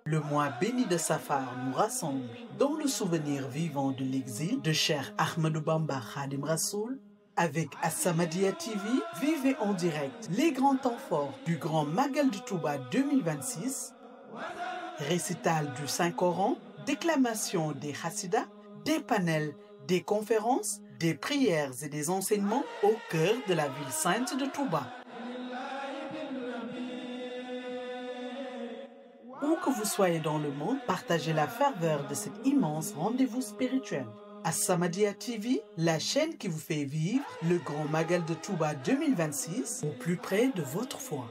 Le mois béni de Safar nous rassemble dans le souvenir vivant de l'exil de Cheikh Ahmadou Bamba Khadim Rassoul. Avec As-Samadiyya TV, vivez en direct les grands temps forts du Grand Magal de Touba 2026, récital du Saint-Coran, déclamation des Hassidas, des panels, des conférences, des prières et des enseignements au cœur de la ville sainte de Touba. Où que vous soyez dans le monde, partagez la ferveur de cet immense rendez-vous spirituel. As-Samadiyya TV, la chaîne qui vous fait vivre le Grand Magal de Touba 2026 au plus près de votre foi.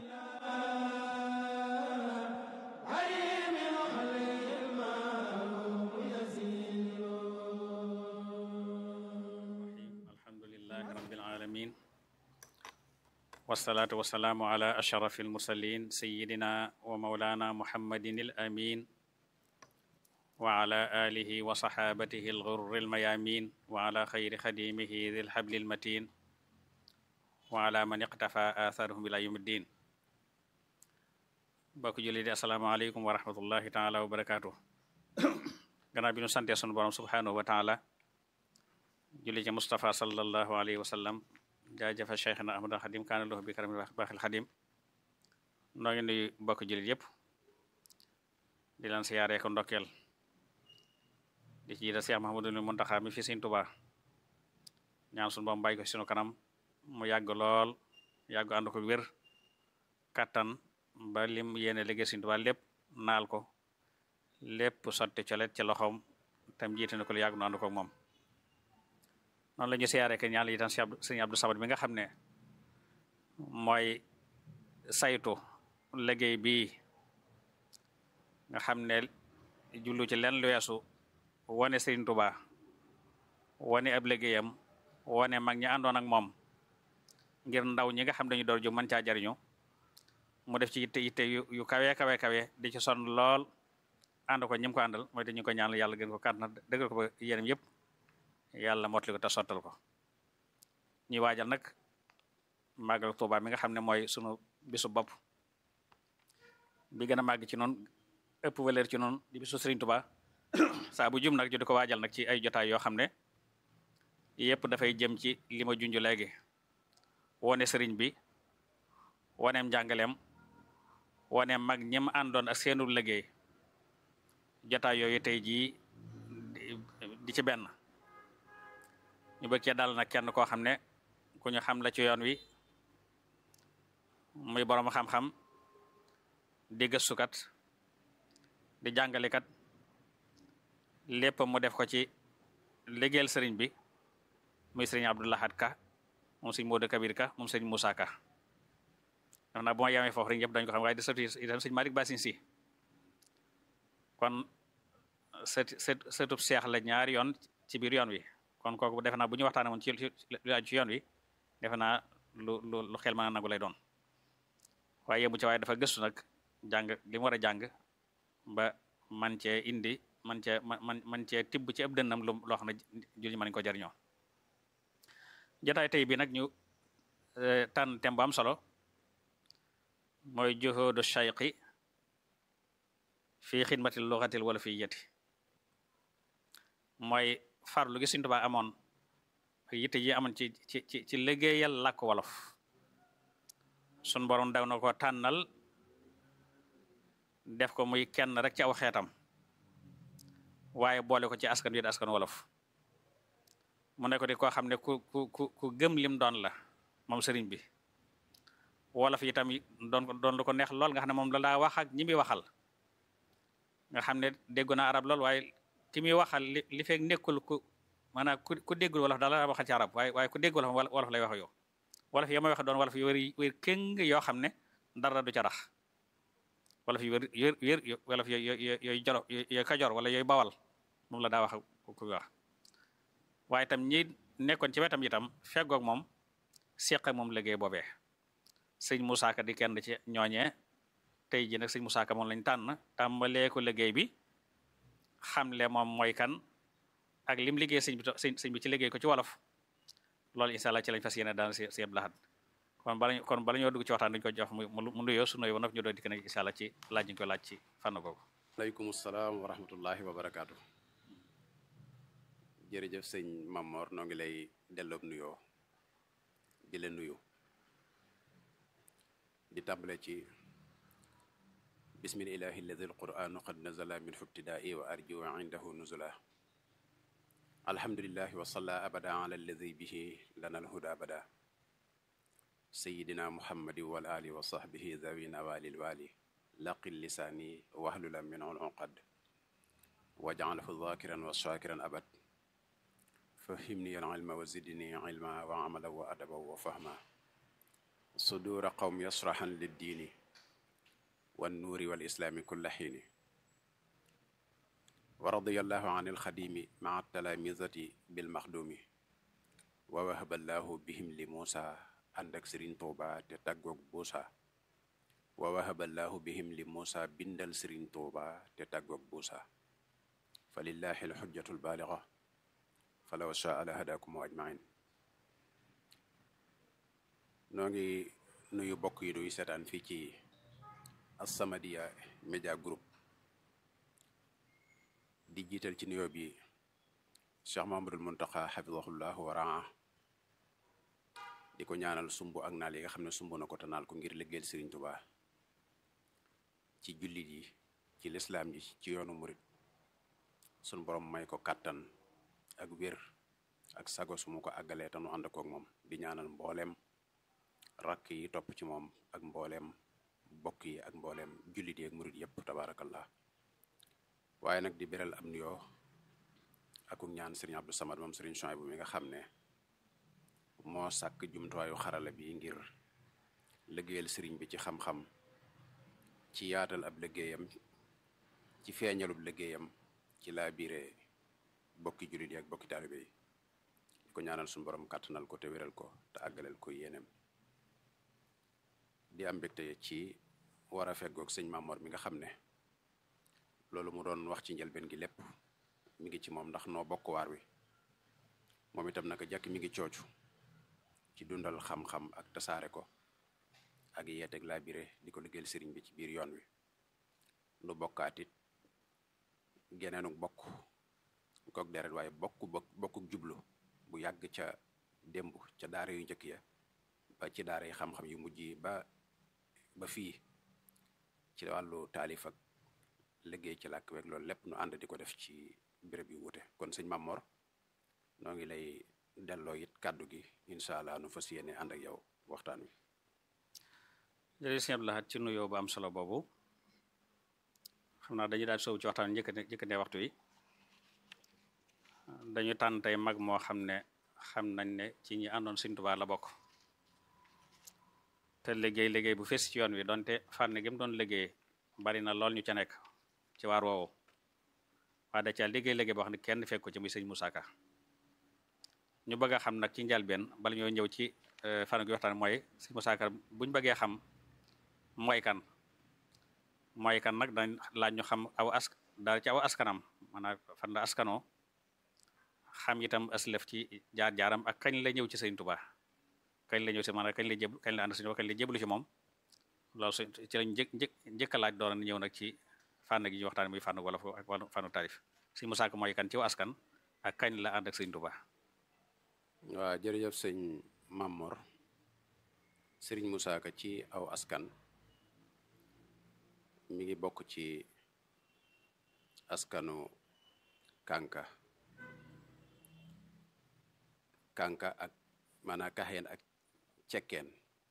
alhamdulilahi rabbil alamin wasalaatu wasalaamu ala ashrafi almursalin sayidina wa maulana muhammadin al amin wa ala alihi wa saxaabatihi alxurri almayamin wa ala xayri xadimihi di lxabli almatin wa ala man iqtafa atharuhum ila yawmi ddin bokk julli di asalaamaaleykum wa rahmatullahi taala wa barakatuh gannaaw bi nu sante sunu borom subhanahu wa taala julli ci Mustafa sallallahu alayhi wa sallam jaajëfa cheikhna ahmad xadim kaana lahu bi karam baaxil xadim noo ngi nuyu bokk jullit yëpp di leen siyaaree ko ndokkeel di ci jiital Cheikh Mahamadul Muntaxa mi fi Sëriñ Tuubaa ñaan sunu boom bàyyi ko sunu kanam mu yàgg lool yàgg ànd ko wér kattan ba lim yéene liggéey Sëriñ Tuubaa lépp naal ko lépp sotti colet ci loxoom tam jiite na ko lu yàgg nu ànd ko moom noonu la ñu siyaaree ke ñaan itam sëriñ Abdou Samad bi nga xam ne mooy saytu liggéey bii nga xam ne jullu ci lenn lu weesu wane sëriñ Tuubaa wane ab liggéeyam wane mag ñi àndoon ak moom ngir ndaw ñi nga xam dañu door ju mën caa jariñu mu def ci yitte yitte yu kawe kawe kawe di ci sonn lool ànd ko ñim ko àndal mooy te ñu ko ñaan yàlla gën ko kàtt na dëggal ko ba yéenam yëpp yàlla motali ko te sottal ko ñuy waajal nag màggal Tuuba mi nga xam ne mooy sunu bisu bopp bi gën a màgg ci noonu ëpp valeur ci noonu di bisu Sëriñ Tuuba saa bu jum nag ju di ko waajal nag ci ay jotaay yoo xam ne yëpp dafay jëm ci li ma junj léegi wone sëriñ bi woneem njàngaleem woneem mag ñim àndoon ak seenu liggéey jotaay yooyu tey jii di ci benn ñu bëgg cee dal nag kenn koo xam ne ku ñu xam la ci yoon wi muy borom xam-xam di gëstukat di jàngalekat lépp mu def ko ci liggéeyal sëriñ bi muy sëriñ Abdou Lahad Ka moom sëriñ Modou Kabir Ka moom sëriñ Moussa Ka daf naa bu ma yemee foofu rek ñëpp dañ ko xam waaye di sëtu itam sëriñ Malick Basin si kon sët sët sëtub seex la ñaari yoon ci biir yoon wi kon kooku defe naa bu ñu waxtaanee woon ci lu aju ci yoon wi defe naa lu lu lu xel mën a nangu lay doon waaye yemu ci waaye dafa gëstu nag jàng li mu war a jàng ba man cee indi man cee man man cee tibb ci ëpp dënnam lu loo xam ne julli mën ko jariñoo jotaay tey bi nag ñu tànn thème bu am solo mooy juhudu shayqi fii xidmatil luxatil wala fii yeti mooy farlu gi Sëriñ Tuubaa amoon yitte yi amoon ci ci ci ci liggéeyal làkk wolof sun borom daw na ko tànnal def ko muy kenn rek ci aw xeetam waaye boole ko ci askan wi askan wolof mu ne ko di koo xam ne ku ku ku ku gëm lim doon la moom sëriñ bi wolof yi tam doon ko doon lu ko neex lool nga xam ne moom la daa wax ak ñi muy waxal nga xam ne déggu na arab lool waaye ki muy waxal li li fekk nekkul ku maanaam ku ku déggul wolof daal la waxal ci arab waaye waaye ku dégg wolof wolof lay wax yow wolof yi may wax doon wolof yu wér wér kéng yoo xam ne dara du ca rax wolof yu wér wér wér wolof yooyu yooyu jolo yooyu kajoor wala yooyu bawal moom la daa wax ku wax waaye itam ñi nekkoon ci wetam itam feggoog moom seq ak moom liggéey boobee sëñ Moussa Ka di kenn ci ñooñee tey ji nag sëñ Moussa Ka moom lañ tànn tàmbalee ko liggéey bi xamle moom mooy kan ak lim liggéey sëñ bi sëñ bi ci liggéey ko ci wolof loolu incha allah ci lañ fas yéene daan si si Abdou Lahad kon bala kon bala ñoo dugg ci waxtaan dañu ko jox mu mu nuyoo su nuyoo ba noppi ñu doon dikk nag incha allah ci laaj ñu koy laaj ci fànn googu aleykum salaam wa rahmatullahi wa barakaatu jërëjëf sëñ Mamor noo ngi lay delloob nuyoo di la nuyu di tàmbale ci bismil ilahi alladi alquranu qad nazala min fibtidaai wa arju indahu nuzula alhamdulillahi wa salla abada ala alladi bihi lana alhuda abada sayidina muhammadi wal ali wa sahbihi zawina walil wali laqil lisaani wahlula min uqad waj'alhu dhakiran wa shakiran abad fahimni al ilma wa zidni ilma wa amala wa adaba wa fahma sudura qawm yasrahan liddiini wan nuuri wal islaami kulla xiini wa radiyallahu an alxadimi maa talamizati bil maxdumi wa wahaballahu bihim li muusa ànd ak sëriñ tuuba te tàggoog buusa wa wahaballahu bihim li muusa bindal sëriñ tuuba te tàggoog buusa fa lillahi alxujjatu albaaliga falaw shaa la hadakum ajmain noo ngi nuyu bokk yi duy seetaan fii ci As-Samadiyya Media Group di jiital ci nuyoo bi Cheikh Mahamadul Muntaqa xafidahullah wa raa di ko ñaanal sumb ak naal yi nga xam ne sumb na ko te naal ko ngir liggéeyal Sëriñ Tuubaa ci jullit yi ci lislaam ji ci yoonu murit sun borom may ko kàttan ak wér ak sago su mu ko àggalee te nu ànd koog moom di ñaanal mbooleem rakk yi topp ci moom ak mbooleem bokk yi ak mbooleem jullit yi ak murit yépp tabaarakallah waaye nag di beral am nuyoo ak ñaan sëriñ Abdou Samad moom sëriñ Chouaïbou mi nga xam ne moo sàkk jumtuwaayu xarala bi ngir liggéeyal sëriñ bi ci xam-xam ci yaatal ab liggéeyam ci feeñalub liggéeyam ci laa biire bokki jullit yi ak bokki taalibe yi di ko ñaanal suñu borom kàttanal ko te wéral ko te àggaleel ko yéeneem di am mbégte ci war a feggoog sëñ Mamor mi nga xam ne loolu mu doon wax ci njëlbeen gi lépp mi ngi ci moom ndax noo bokk waar wi moom itam naka jàkk mi ngi coocu ci dundal xam-xam ak tasaare ko ak yeeteeg laa bire di ko liggéeyal sëriñ bi ci biir yoon wi nu bokkaat it geneenu bokk kook deret waaye bokk bokkuk jublu bu yàgg ca démb ca daara yu njëkk ya ba ci daara yi xam-xam yu mujj yi ba ba fii ci wàllu taalif ak liggéey ci làkk weeg loolu lépp nu ànd di ko def ci béréb yu wute kon sëñ Mamor noo ngi lay delloo it kàddu gi incha allah nu fas yéene ànd ak yow waxtaan wi jërëjëf sëñ Abdou Lahad ci nuyoo bu am solo boobu xam naa dañuy daal soow ci waxtaan njëkkate njëkkate waxtu yi dañu tànn tey mag moo xam ne xam nañ ne ci ñi àndoon Sëñ Tuubaa la bokk te liggéey liggéey bu fees ci yoon wi donte fànn gi mu doon liggéey bari na lool ñu ca nekk ci waar woowu waaye da ca liggéey liggéey boo xam ne kenn fekk ko ci muy sëñ Moussa Ka ñu bëgg a xam nag ci njalbeen bala ñoo ñëw ci fànn gi waxtaan mooy sëñ Moussa Ka buñ bëggee xam mooy kan mooy kan nag dañ laaj ñu xam aw ask daal ci aw askanam maanaam fan la askanoo xam itam aslëf ci jaar-jaaram ak kañ la ñëw ci sëñ Tuubaa kañ la ñëw si maanaam kañ la jéblu kañ la ànd sëñ Tuubaa kañ la jéblu ci moom loolu su ci lañ njëkk njëkk njëkk a laaj doon na ñëw nag ci fànn gi ñu waxtaan muy fànn wolof ak fànnu taarif sëñ Musaa Ka mooy kan ci aw askan ak kañ la ànd ak sëñ Tuubaa waaw jërëjëf sëñ Mamor sëriñ Musaa Ka ci aw askan mi ngi bokk ci askanu Kanka Kanka ak maanaam kaxeen ak cekkeen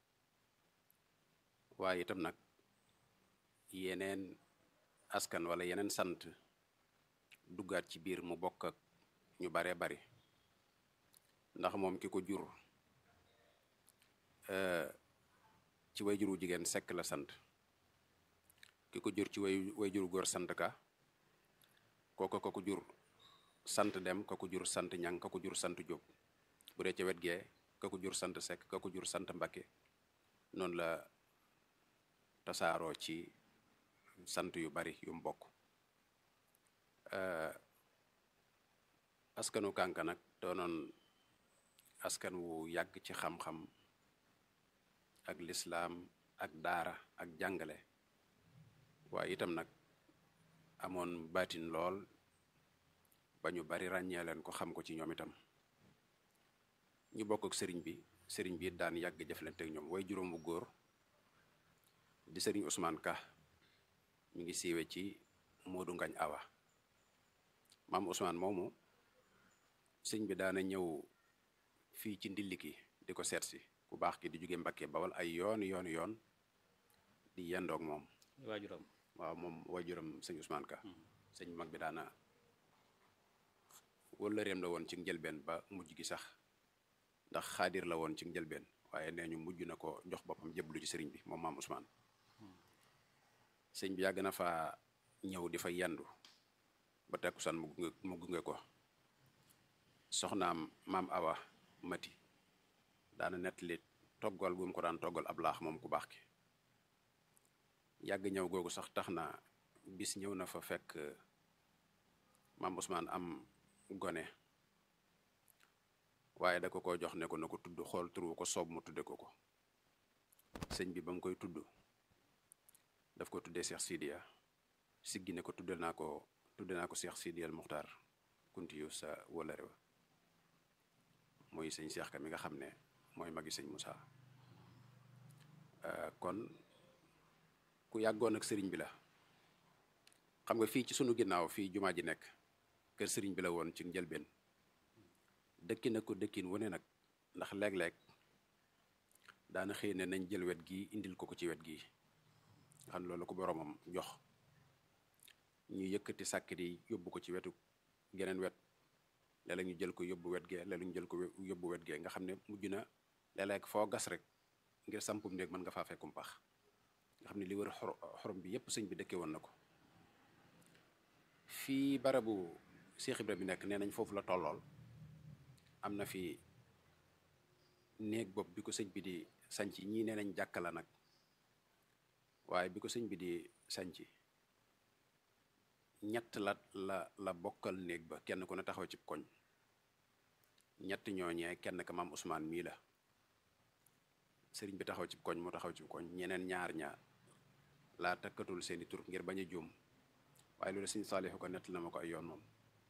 waaye itam nag yeneen askan wala yeneen sant duggaat ci biir mu bokk ak ñu baree bari ndax moom ki ko jur ci way juru jigéen sekk la sant ki ko jur ci way way juru góor sant ka kooko ko ko jur sant dem ka ko jur sant ñang ka ko jur sant jóob bu dee ca wet gee ka ko jur sant sekk ka ko jur sant mbakke noonu la tasaaroo ci sant yu bari yu mu bokk askanu kànka nag doonoon askan wu yàgg ci xam-xam ak lislaam ak daara ak jàngale waaye itam nag amoon baatin lool ba ñu bari ràññee leen ko xam ko ci ñoom itam ñu bokk ak sëriñ bi sëriñ bi daan yàgg jëflante ak ñoom way juróom bu góor di sëriñ Ousmane Ka mi ngi siiwe ci Modou Ngañ Awa maam Ousmane moomu sëñ bi daana ñëw fii ci ndilliki di ko seet si ku baax ki di jóge Mbakke Bawal ay yoon yoon yoon di yendoog moom waajuram waaw moom waajuram sëñ Ousmane Ka sëñ mag bi daana wëllëreem la woon ci njëlbeen ba mujj gi sax ndax xaadir la woon ci njëlbeen waaye nee ñu mujj na ko jox boppam jëblu ci sëriñ bi moom maam Ousmane sëñ bi yàgg na fa ñëw di fa yendu ba takkusaan mu gunge mu gunge ko soxnaam maam Awa Mati daana nettali toggal gu mu ko daan toggal ab laax moom ku baax ki yàgg ñëw googu sax tax na bis ñëw na fa fekk maam Ousmane am gone waaye da ko ko jox ne ko na ko tudd xool turu ko soob mu tudde ko ko sëñ bi ba mu koy tudd daf ko tuddee Cheikh Sidiya siggi ne ko tudde naa ko tudde naa ko Cheikh Sidiya al Muxtaar kuntiyu sa wëllëre wa muy sëñ Cheikh ka mi nga xam ne mooy magi sëñ Moussa kon ku yàggoon ak sëriñ bi la xam nga fii ci sunu ginnaaw fii jumaa ji nekk kër sëriñ bi la woon ci njëlbeen dëkki na ko dëkkin wane nag ndax léeg-léeg daana xëy ne nañ jël wet gi indil ko ko ci wet gi nga xam ne loolu ko boromam jox ñu yëkkati sàkkit yi yóbbu ko ci wetu geneen wet léeg-léeg ñu jël ko yóbbu wet gee léeg-léeg ñu jël ko yóbbu wet gee nga xam ne mujj na léeg-léeg foo gas rek ngir sampum néeg mën nga faa fekkum pax nga xam ne li wër xorom bi yépp sëñ bi dëkke woon na ko fii barabu Cheikh Ibra bi nekk nee nañ foofu la tollool am na fi néeg bopp bi ko sëñ bi di sanc ñii nee nañ jàkka la nag waaye bi ko sëñ bi di sanc ñett la la la bokkal néeg ba kenn ku ne taxaw ci koñ ñett ñooñee kenn ka maam Ousmane mii la sëriñ bi taxaw ci koñ mu taxaw ci koñ ñeneen ñaar ñaar laa takkatul seeni tur ngir bañ a juum waaye loolu sëñ Saalixu ko nett na ma ko ay yoon moom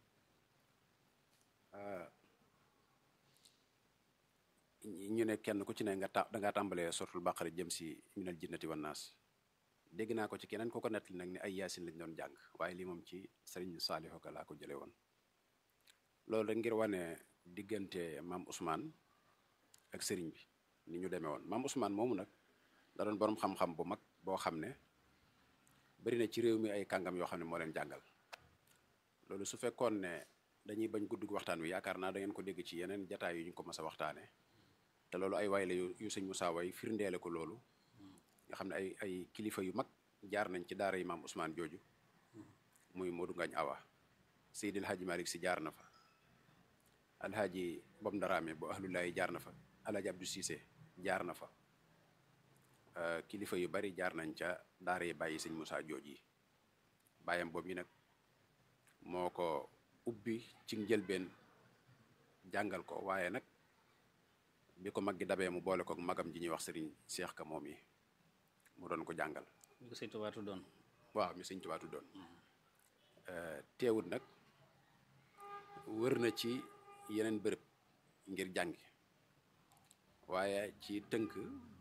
ñu ne kenn ku ci ne nga ta dangaa tàmbalee sortul bàqara jëm si minal jinnati wan naas dégg naa ko ci keneen ku ko nettali nag ni ay yaasin lañ doon jàng waaye lii moom ci sëriñ Saalixu ko laa ko jële woon loolu rek ngir wane diggante maam Ousmane ak sëriñ bi ni ñu demee woon maam Ousmane moomu nag da doon borom xam-xam bu mag boo xam ne bari na ci réew mi ay kàngam yoo xam ne moo leen jàngal loolu su fekkoon ne dañuy bañ guddug waxtaan wi yaakaar naa da ngeen ko dégg ci yeneen jataay yu ñu ko mas a waxtaane te loolu ay way la yu yu sëñ Moussa way firndeele ko loolu nga xam ne ay ay kilifa yu mag jaar nañ ci daara yi maam Ousmane jooju muy Modou Ngañ Awa Seydil Hadji Malick si jaar na fa alhaaji Bom Ndaraame bu ahlulaayi jaar na fa alhaaji Abdou Cissé jaar na fa kilifa yu bari jaar nañ ca daara yi bàyyi sëñ Moussa jooj yi bàyyam boobu yi nag moo ko ubbi ci njëlbeen jàngal ko waaye nag bi ko mag gi dabee mu boole ko magam ji ñuy wax sëriñ Cheikh Ka moom yi mu doon ko jàngal ñu ko sëñ Tuubaa tuddoon waaw mi sëñ Tuubaa tuddoon teewut nag wër na ci yeneen bërëb ngir jàngi waaye ci tënk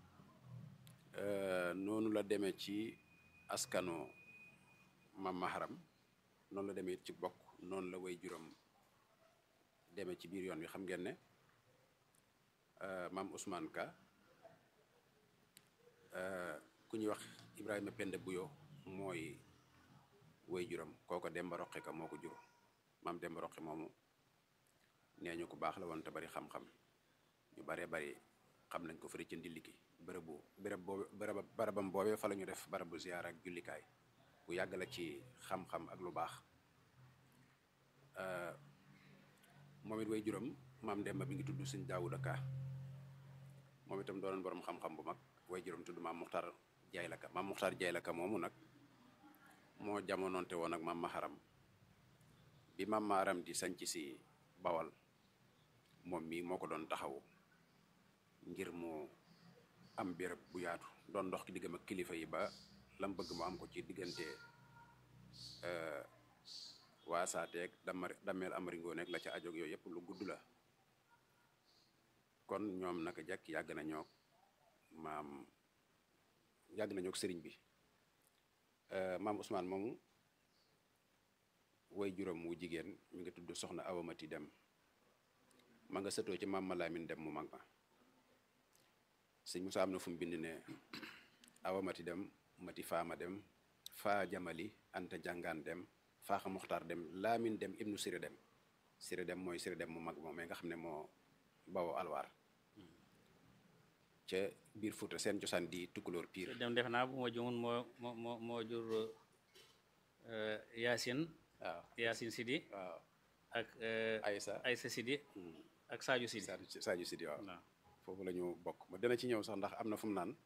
noonu la demee ci askanu mam maharam noonu la demee ci bokk noonu la way juróom demee ci biir yoon wi xam ngeen ne maam Ousmane Ka ku ñuy wax Ibrahima Penda Buyo mooy way juróom kooko Demba Roqe ka moo ko jur maam Demba Roqe moomu nee ñu ko baax la woon te bari xam-xam ñu baree bari xam nañ ko fëri ci ndilliki bërëbu bërëb boobu bërëb barabam boobee fa la ñu def barabu ziyaar ak jullikaay bu yàgg la ci xam-xam ak lu baax moom it way juróom maam Demba bi ngi tudd sëñ Daawuda Ka moom itam doonoon borom xam-xam bu mag way juróom tudd maam Muxtaar Jaay la Ka maam Muxtaar Jaay la Ka moomu nag moo jamonoonte woon ak maam Maharam bi maam Maharam di sanc si Bawal moom mii moo ko doon taxawu ngir mu am béréb bu yaatu doon ndox ki diggam ak kilifa yi ba lam bëgg mu am ko ci diggante baasaateeg damar dameel amaringoo nekk la ca ajoog yooyu yëpp lu gudd la kon ñoom naka jekk yàgg nañoo maam yàgg nañoo sëriñ bi maam Ousmane moomu way juróom wu jigéen mi ngi tudd soxna awamati dem ma nga sëtoo ci maam Malaamin dem mu mag ma sëñ Musaa am na fu mu bind ne awamati dem mati faama dem faa jamali anta jàngaan dem faaxa muxtaar dem laamin dem ibnu siri dem siri dem mooy siri dem mu mag moom nga xam ne moo bawoo alwaar ca biir Fuuta seen cosaan di tukkulóor piir dem def naa bu ma jumun moo moo moo moo jur Yaasin waaw Yaasin Sidi waaw ak Aysa Aysa Sidi ak Sadio Sidi Sadio Sadio Sidi waaw waaw foofu la ñu bokk ma dina ci ñëw sax ndax am na fu mu naan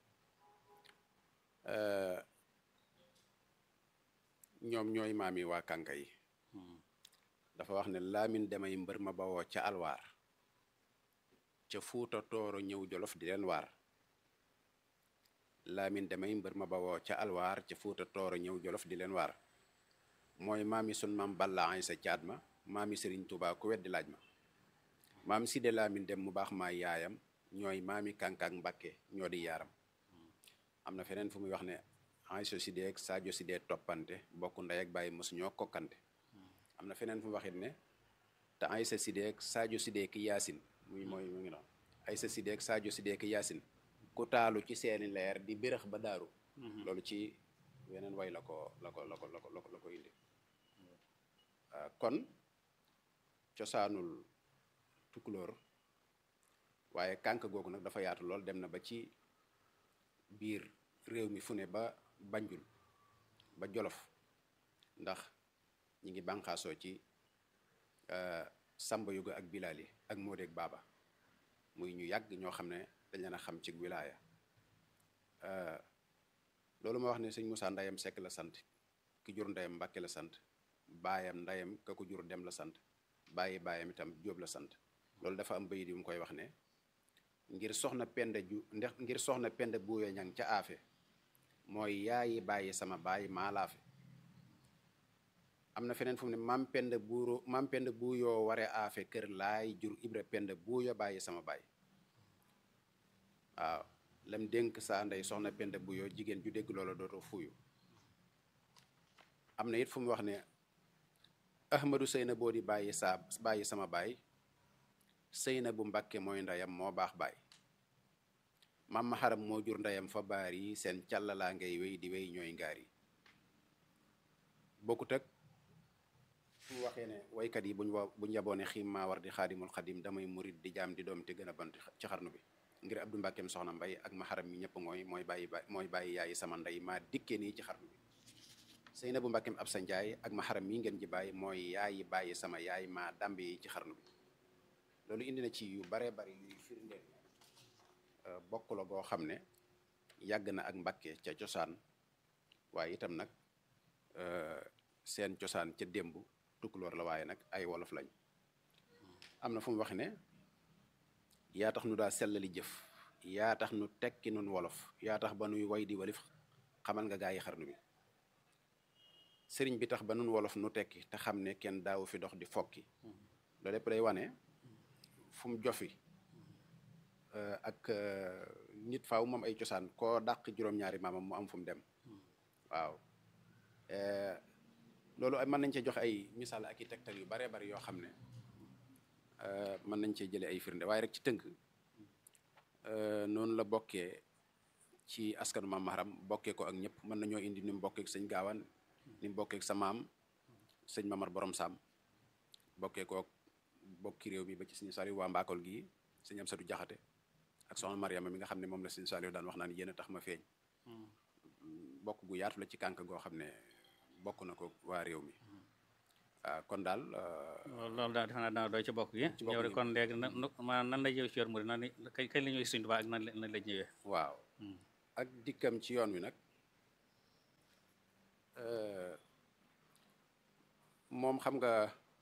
ñoom ñooy maam yi waa kànka yi dafa wax ne laamin demay mbër ma bawoo ca alwaar ca fuuta tooro ñëw jolof di leen waar laamin demay mbër ma bawoo ca alwaar ca fuuta tooro ñëw jolof di leen waar mooy maami sun maam balla ay sa caat ma maami sëriñ Tuubaa ku weddi laaj ma maam Side laamin dem mu baax maa yaayam ñooy maami kànkaak mbàkke ñoo di yaaram am na feneen fu muy wax ne Aysa Side ak Sadio Side toppante bokk ndey ak bàyyi mos ñoo kokkante am na feneen fu mu waxit ne te Aysa Side ak Sadio Side ki yaasin muy mooy mu ngi noonu Aysa Side ak Sadio Side ki yaasin ku taalu ci seeni leer di bërëx ba daaru loolu ci weneen way la ko la ko la ko la ko la ko la ko indi kon cosaanul tukulóor waaye kànk googu nag dafa yaatu lool dem na ba ci biir réew mi fu ne ba banjul ba jolof ndax ñi ngi bànqaasoo ci samba yuga ak bilaali ak moodeeg baaba muy ñu yàgg ñoo xam ne dañ leen a xam ci wilaaya loolu ma wax ne sëñ Moussa ndayam Sekk la sant ki jur ndayam Mbàkke la sant baayam ndayam ka ko jur dem la sant bàyyi baayam itam Jóob la sant loolu dafa am bayit yu mu koy wax ne ngir soxna penda ju ndax ngir soxna penda buuyo ñang ca aafe mooy yaayi bàyyi sama baay maalaafe am na feneen fu mu ne mam penda buuro mam penda buuyoo ware aafe kër laay jur ibra penda buuyo bàyyi sama baay waaw lam dénk saa ndey soxna penda buuyoo jigéen ju dégg loola dootoo fuuyu am na it fu mu wax ne ahmadu sëyna boo di bàyyi saa bàyyi sama baay sëyna bu mbàkke mooy ndeyam moo baax baay mam ma xaram moo jur ndeyam fa baar yi seen càllalaa ngay wéy di wéy ñooy ngaar yi bokkut ak fu waxee ne waykat yi buñ wa buñ yaboone xiim maa war di xaadimul xadim damay murit di jaam di doom te gën a bant ci xarnu bi ngir abdu mbàkkeem soxna mbay ak ma xaram mi ñëpp mooy mooy bàyyi mooy bàyyi yaayi sama ndey maa dikkee nii ci xarnu bi sëy na bu mbàkkeem ab sa njaay ak ma xaram mii ngeen ji bàyyi mooy yaayi bàyyi sama yaay maa dàmbe yi ci xarnu bi loolu indi na ci yu baree bari yuy firndeel bokk la goo xam ne yàgg na ak mbàkke ca cosaan waaye itam nag seen cosaan ca démb tukkuloor la waaye nag ay wolof lañ am na fu mu wax ne yaa tax nu daa sellali jëf yaa tax nu tekki nun wolof yaa tax ba nuy way di walif xamal nga gaa yi xarnu bi sëriñ bi tax ba nun wolof nu tekki te xam ne kenn daawu fi dox di fokki loolu lépp day wane fu mu jofi ak nit faaw moom ay cosaan koo dàq juróom-ñaari maamam mu am fu mu dem waaw loolu mën nañ cee joxe ay misaal ak i tegtal yu baree bari yoo xam ne mën nañ cee jëlee ay firnde waaye rek ci tënk noonu la bokkee ci askanu maam Maharam bokkee ko ak ñëpp mën nañoo indi ni mu bokkee ak sëñ gaawaan ni mu bokkee ak sa maam sëñ Mamar borom Saam bokkee ko bokki réew mi ba ci sëñ Saliou waa Mbakol gii sëñ Amsatu Jaxate ak soxna Mariama mi nga xam ne moom la sëñ Saliou daan wax naan yéen a tax ma feeñ bokk gu yaatu la ci kànk goo xam ne bokk na ko waa réew mi waaw kon daal loolu daal defe naa dana doy ci bokk gi ci bokk yow de gi. kon léegi na maanaam nan lay ñëw ci yoon mu nan kañ kañ la ñëwee Sëriñ Tuubaa ak nan la nan la ñëwee waaw ak dikkam ci yoon wi nag euh, moom xam nga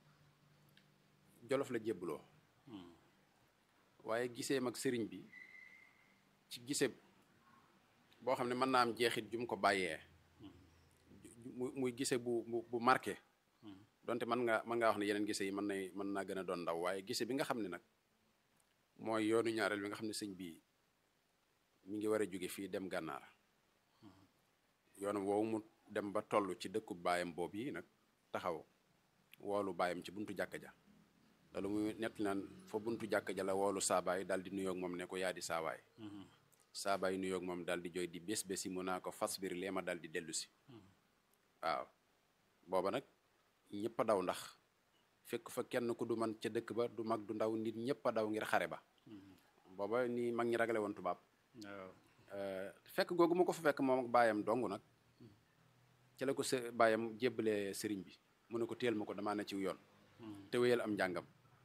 jolof la jébbaloo waaye gisee mag sëriñ bi ci gise boo xam ne mën naa am jeexit ju mu ko bàyyee ju- mu- muy gise bu bu bu marqué donte mën nga mën ngaa wax ne yeneen gise yi mën nay mën naa gën a doon ndaw waaye gise bi nga xam ne nag mooy yoonu ñaareel bi nga xam ne sëñ bi mi ngi war a jóge fii dem gànnaar yoonam woowu mu dem ba toll ci dëkku baayam boobu yi nag taxaw woolu baayam ci buntu jàkka ja loolu muy nett naan fa buntu jàkka ja la woolu saabaay daal di nuyoog moom ne ko yaa di saabaay saabaay nuyoog moom daal di jooy di bés bési mu naa ko fas biir lee ma daal di dellu si waaw booba nag ñëpp a daw ndax fekk fa kenn ku du man ca dëkk ba du mag du ndaw nit ñëpp a daw ngir xare ba booba ni mag ñi ragale woon tubaab fekk googu mu ko fa fekk moom ak baayam dong nag ci la ko s baayam jébbalee sëriñ bi mu ne ko téel ma ko damaa ne ciw yoon te wéyal am njàngam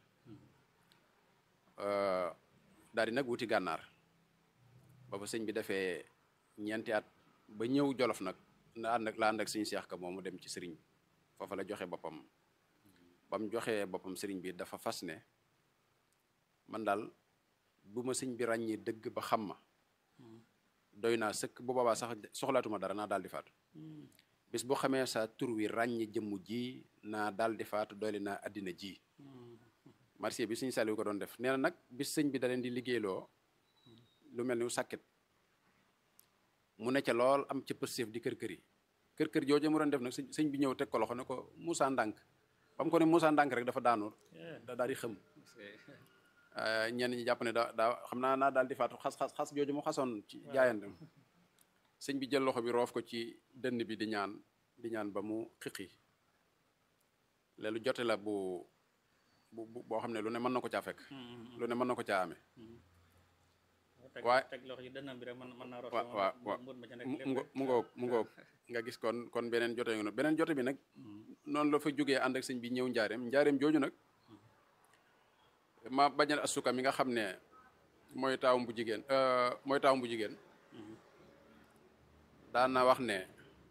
daal di nag wuti gànnaar ba fa sëñ bi defee ñeenti at ba ñëw jolof nag na ànd ak la ànd ak sëñ seex ka moom mu dem ci sëriñ bi foofa la joxe boppam ba mu joxee boppam sëriñ bi dafa fas ne man daal bu ma sëñ bi ràññee dëgg ba xam ma doy naa sëkk bu boobaa sax soxlaatuma dara naa daal di faatu bis boo xamee sa tur wi ràññe jëmm ji naa daal di faatu doyle naa àddina ji marché bi sëñ Saliou ko doon def nee na nag bis sëñ bi da leen di liggéeyloo lu mel ni sàkket mu ne ca lool am ca pëstéef di kër kër yi kër kër jooju mu doon def nag sëñ bi ñëw teg ko loxo ne ko Moussa Ndànk ba mu ko ne Moussa Ndànk rek dafa daanu da daal di xëm ñenn ñi jàpp ne da daa xam naa naa daal di faatu xas xas xas jooju mu xasoon ci jaayante sëñ bi jël loxo bi roof ko ci dënn bi di ñaan di ñaan ba mu xiqi leelu jote la bu bu boo xam ne lu ne mën na ko caa fekk lu ne mën na ko caa amee waaye teg loxo yi dënnam bi rek mën mën naa root waaw waaw waaw mu ngoog mu ngoog nga gis kon kon beneen jote nga beneen jote bi nag noonu la fa jógee ànd ak sëñ bi ñëw njaareem njaareem jooju nag ma bañal asuka mi nga xam ne mooy taawum bu jigéen mooy taawum bu jigéen daan na wax ne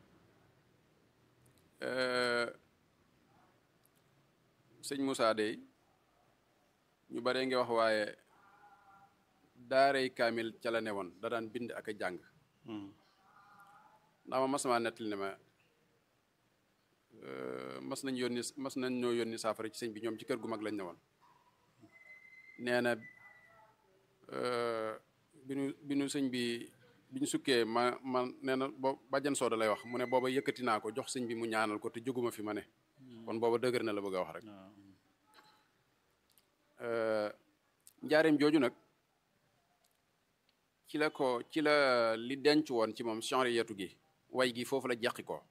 sëñ Moussa dey ñu bare ngi wax waaye daaray kaamil ca la ne woon da daan bind ak a jàng ndax ma mas maa nettali ne ma mas nañ yónni mas nañ ñoo yónni saafara ci sëñ bi ñoom ci kër gu mag lañ ne woon nee na bi nu bi nu sëñ bi bi ñu sukkee ma ma nee na boo bàjjan sooda lay wax mu ne booba yëkkati naa ko jox sëñ bi mu ñaanal ko te jóguma fi ma ne kon booba dëgër na la bëgg a wax rek njaareem jooju nag ci la ko ci la li denc woon ci moom genre yetu gi way gi foofu la jeqi ko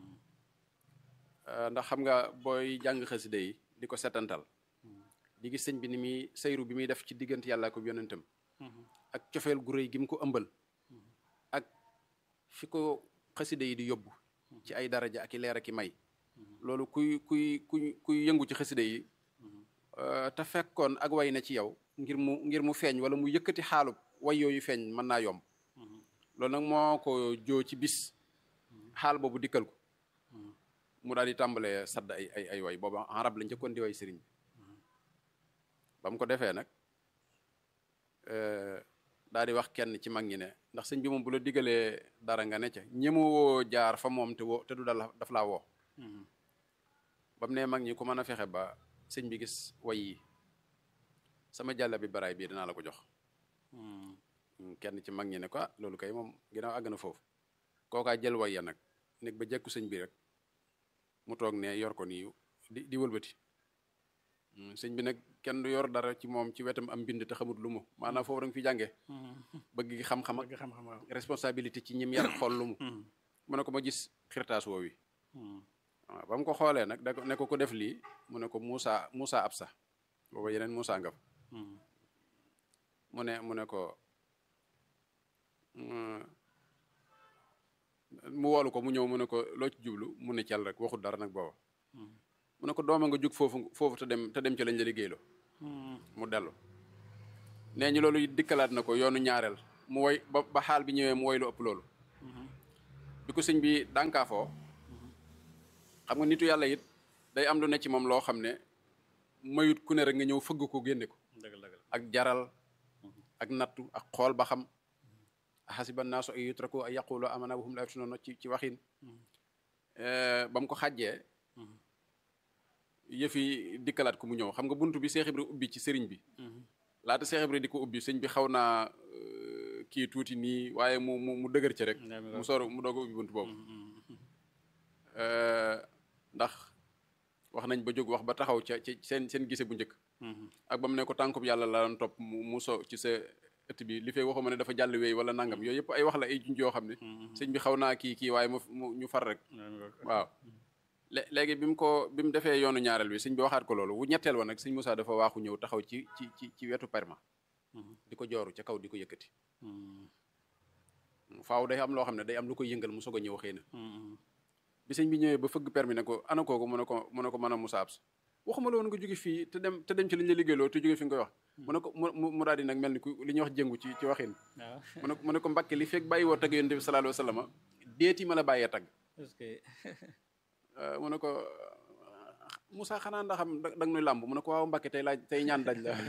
ndax xam nga booy jàng xasida yi di ko setantal di gis sëñ bi ni muy sayru bi muy def ci diggante yàlla ko yonentam ak cofeel gu rëy gi mu ko ëmbal ak fi ko xasida yi di yóbbu ci ay daraja ak i leer ak i may loolu kuy kuy kuy kuy yëngu ci xasida yi te fekkoon ak way na ci yow ngir mu ngir mu feeñ wala mu yëkkati xaalub way yooyu feeñ mën naa yomb loolu nag moo ko joo ci bis xaal boobu dikkal ko mu daal di tàmbalee sadd ay ay ay way boobu arab la njëkkoon di way sëriñ bi ba mu ko defee nag daal di wax kenn ci mag ñi ne ndax sëñ bi moom bu la digalee dara nga ne ca ñemewoo jaar fa moom te woo te du dal daf laa woo ba mu ne mag ñi ku mën a fexe ba sëñ bi gis way yi sama jàlla bi baraay bii dinaa la ko jox kenn ci mag ñi ne ko ah loolu kay moom ginnaaw àgg na foofu kookaa jël way ya nag nekk ba jekku sëñ bi rek mu toog ne yor ko nii di di wëlbati sëñ bi nag kenn du yor dara ci moom ci wetam am mbind te xamut lu mu maanaam foofu da nga fi jàngee bëgg gi xam-xam ak responsabilité ci ñim yar xool lu mu mu ne ko ma gis xirtaas woow wi waaw ba mu ko xoolee nag da ne ko ko def lii mu ne ko Moussa Moussa Absa booba yeneen Moussa nga fa mu ne mu ne ko mu woolu ko mu ñëw mu ne ko loo ci jublu mu ne cal rek waxut dara nag booba mu ne ko dooma nga jug foofu foofu te dem te dem ci lañ la liggéeyloo mu dellu nee ñu loolu dikkalaat na ko yoonu ñaareel mu woy ba ba xaal bi ñëwee mu woy lu ëpp loolu bi ko sëñ bi dànkaafoo xam nga nitu yàlla it day am lu ne ci moom loo xam ne mayut ku ne rek nga ñëw fëgg ko génne ko ak jaral ak nattu ak xool ba xam xasiba naasu ay yutraku ay yaqulu amana wa hum la yaftunuun ci ci waxin ba mu ko xàjjee yëfi dikkalaat ko mu ñëw xam nga buntu bi Seex Ibra ubbi ci sëriñ bi laata Seex Ibra di ko ubbi sëñ bi xaw naa euh, kii tuuti nii waaye mu mu mu dëgër ci rek Daa mi mu soor mu doog a ubbi buntu boobu Euh, ndax wax nañ ba jóg wax ba taxaw ca ci seen seen gise bu njëkk ak ba mu ne ko tànkub yàlla la doon topp mu mu so ci sa ëtt bi li fay waxuma ne dafa jàll wéy wala nangam yooyu yëpp ay wax la ay junj yoo xam ne sëñ bi xaw naa kii kii waaye mu mu ñu far rek waaw lé- léegi bi mu ko bi mu defee yoonu ñaareel bi sëñ bi waxaat ko loolu wu ñetteel wa nag sëñ Moussa dafa waaxu ñëw taxaw ci ci ci ci wetu perma di ko jooru ca kaw di ko yëkkati faaw day am loo xam ne day am lu koy yëngal mu soog a ñëw xëy na bi sëñ bi ñëwee ba fëgg permis ne ko ana kooku mu ne ko mu ne ko mën a Moussa Abs waxuma la woon nga jóge fii te dem te dem ci li ñu la liggéeyloo te jóge fi nga koy wax mu ne ko mu mu daal di nag mel ni ku li ñuy wax jëngu ci ci waxin waaw mu ne ko mu ne ko Mbàkke li fekk bàyyi woo tagg yonent bi sallallahu alayhi wa sallam déeti ma la bàyyee tagg est-ce que Euh, mu ne ko Moussa xanaa ndax xam da nga nuy làmb mu ne ko waaw Mbàkke tey laaj tey ñaan daj la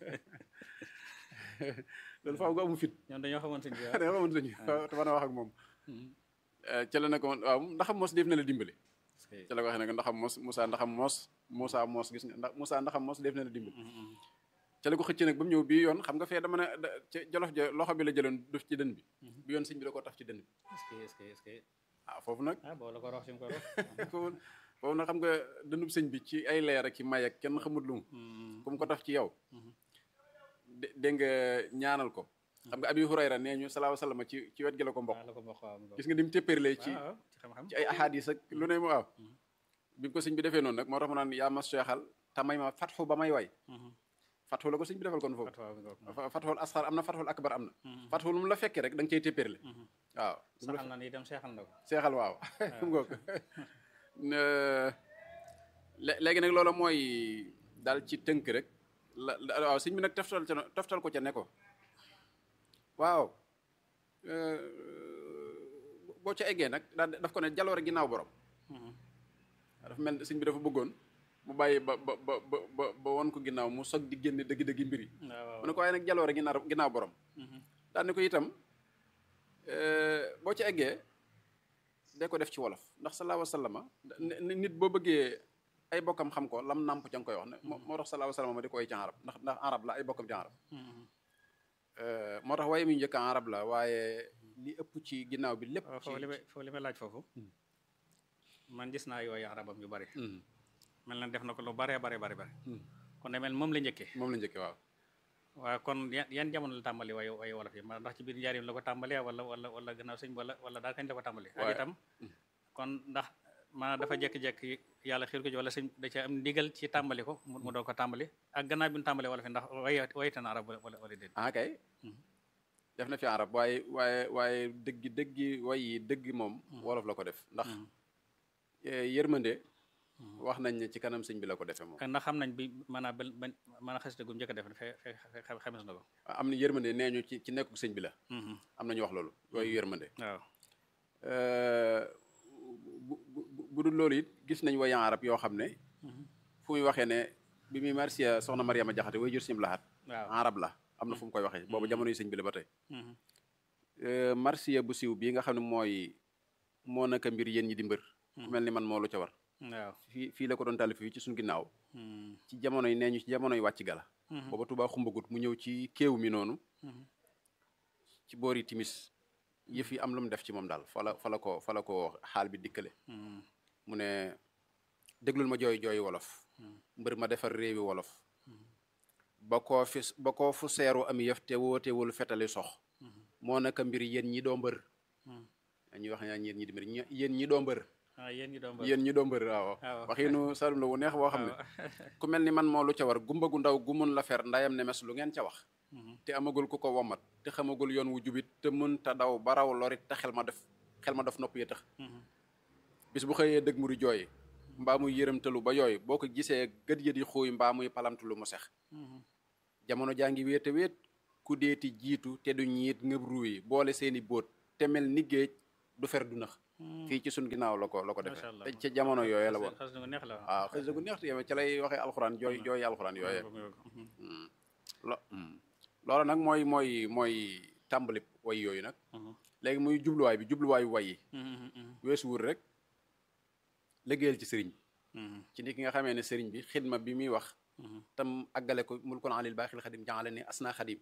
loolu faaw nga amu fit ñoom dañoo xamoon sëñ bi da nga xamante ni te mën a wax ak moom ca la ne ko waaw ndaxam mos def na la dimbali ca la ko waxee ne ko ndaxam mos Moussa ndaxam mos Moussa mos gis nga ndax Moussa ndaxam mos def na la dimbali ca la ko xëcc nag ba mu ñëw bii yoon xam nga fee dama ne da- ca jolof ja loxo bi la jëloon def ci dën bi bi yoon sëñ bi da ko taf ci dën bi est-ce que est-ce que est-ce que ah foofu nag ah boo la ko rox si mu ko rox foofu foofu nag xam nga dënub sëñ bi ci ay leer ak i may ak kenn xamut lu mu ku mu ko taf ci yow dé- dégg nga ñaanal ko xam nga abi hurayra nee ñu salaahu salaam ci ci wet gi la ko mbokk waaw la ko bokk waaw mu gis nga ni mu téppéerlee ci waaw ci xam-xam ci ay ahadis ak lu ne mu waaw bi ko sëñ bi defee noonu nag moo tax mu naan yaa ma seexal te may ma fatxu ba may way fatxu la ko sëñ bi defal kon foofu fatwa bi nga fa- fatxul asxar am na fatxul akbar am na fatxu lu mu la fekkee rek da nga cay téppéerle waaw saxal na ni itam seexal na ko seexal waaw ngoog lé- léegi nag loola mooy daal ci tënk rek la la- waaw sëñ bi nag toftal ca toftal ko ca ne ko waaw euh, boo ca eggee nag daal daf ko ne jaloore ginnaaw borom dafa mel ni sëñ bi dafa bëggoon mu bàyyi ba ba ba ba ba ba won ko ginnaaw mu sog di génne dëgg-dëgg mbir yi waaw mu ne ko waaye nag jaloore ginnaaw ginnaaw borom daal ne ko itam euh, boo ca eggee dee ko def ci wolof ndax salaahu wasallama nit boo bëggee ay bokkam xam ko lam nàmp ca nga koy wax ne moo moo tax salaahu wasallama ma di koy ci arab ndax ndax arab la ay bokkam ci arab Euh, moo tax waaye mi njëkk arab la waaye li ëpp ci ginnaaw bi lépp waaw ci foofu li may foofu li may laaj foofu man gis naa yooyu arabam yu bari Mhm. mel na def na ko lu baree bari bari bari Mhm. kon de mel moom la njëkkee moom la njëkkee waaw waaye kon yan yan jamono la tàmbali waaye waaye wolof yi ma ndax ci biir njaarim la ko tàmbalee wala wala wala gannaaw sëñ bi wala wala daal kañ la ko tàmbali ak Waaye- itam kon ndax maanaam dafa jékki-jékki yàlla xiir ko ci wala sëñ da ca am ndigal ci tàmbali ko mu mu doon ko tàmbali ak gannaaw bi ñu tàmbalee wolof yi ndax way wayte na arab wala wala wala déet ah kay def na fi arab waaye waaye waaye dëggi dëggi way yi dëgg moom wolof la ko def ndax eh, yërmande wax nañ ne ci kanam sëñ bi la ko defee moom ndax xam nañ bi maanaam ba ba maanaam xasida gu njëkk a def fe fe fe- xames na ko am na yërmande nee ñu ci ci nekkuk sëñ bi la am na ñu wax loolu yooyu yërmande waaw Euh, bu bu bu dul loolu it gis nañ wayan arab yoo xam ne fu muy waxee ne bi muy marsiya soxna Mariama Jaxate way jur sim laxaat waaw arab la am na fu mu koy waxee boobu jamono yi sëñ bi la ba tey Mhm. Euh, marsiya bu siiw bii nga xam ne mooy moo naka mbir yéen ñi di mbër ku mel ni man moo lu ca war waaw fii fii la ko doon taalif fii ci suñu ginnaaw Mhm. ci jamono yi nee ñu ci jamono yi wàcc gala Mhm. booba Tuubaa xumbagut mu ñëw ci kéew mi noonu Mhm. ci boori timis yëf yi am lu mu def ci moom daal fa la fa la ko fa la ko xaal bi dikkale Mhm. mu ne déglul ma jooy jooy wolof mbër ma defar réewi wolof ba koo fi ba koo fu seeru am yëf te wootewul fetali sox moo naka mbir yéen ñi doo mbër Mhm. ñuy wax ñaan yéen ñi di mbër ñi- yéen ñi doo mbër ah yéen ñi doon ba yéen ñi doo mbër waaw waaw. waxinu salum la wu neex boo xam ne ku mel ni man moo lu ca war gumba gu ndaw gu mun la fer ndayam ne mes lu ngeen ca wax te amagul ku ko womat te xamagul yoon wu jubit te mën ta daw baraw lorit te xel ma def xel ma def nopp yi tax bis bu xëyee dëgg mu di jooy mbaa muy yërëmtalu ba yooyu boo ko gisee gët ya di xuuy mbaa muy palamtalu mu sex jamono jaa ngi wéete wéet ku deeti jiitu te du ñiit ngëb ruuyi boole seeni bóot te mel ni géej du fer du nax fii ci sun ginnaaw la ko la ko defee Macha Allah. te ca jamono yooyee la woon xas na ko neex la waaw xëy gu neex te ca lay waxee alxuraan jooy jooy alxuraan yooyee lo loolu nag mooy mooy mooy tàmbali way yooyu nag léegi muy jubluwaay bi jubluwaayu way yi weesu wul rek liggéeyal ci sëriñ bi ci ni ki nga xamee ne sëriñ bi xidma bi muy wax tam àggale ko mulkun alil baaxil xadim jàngale ni asna xadim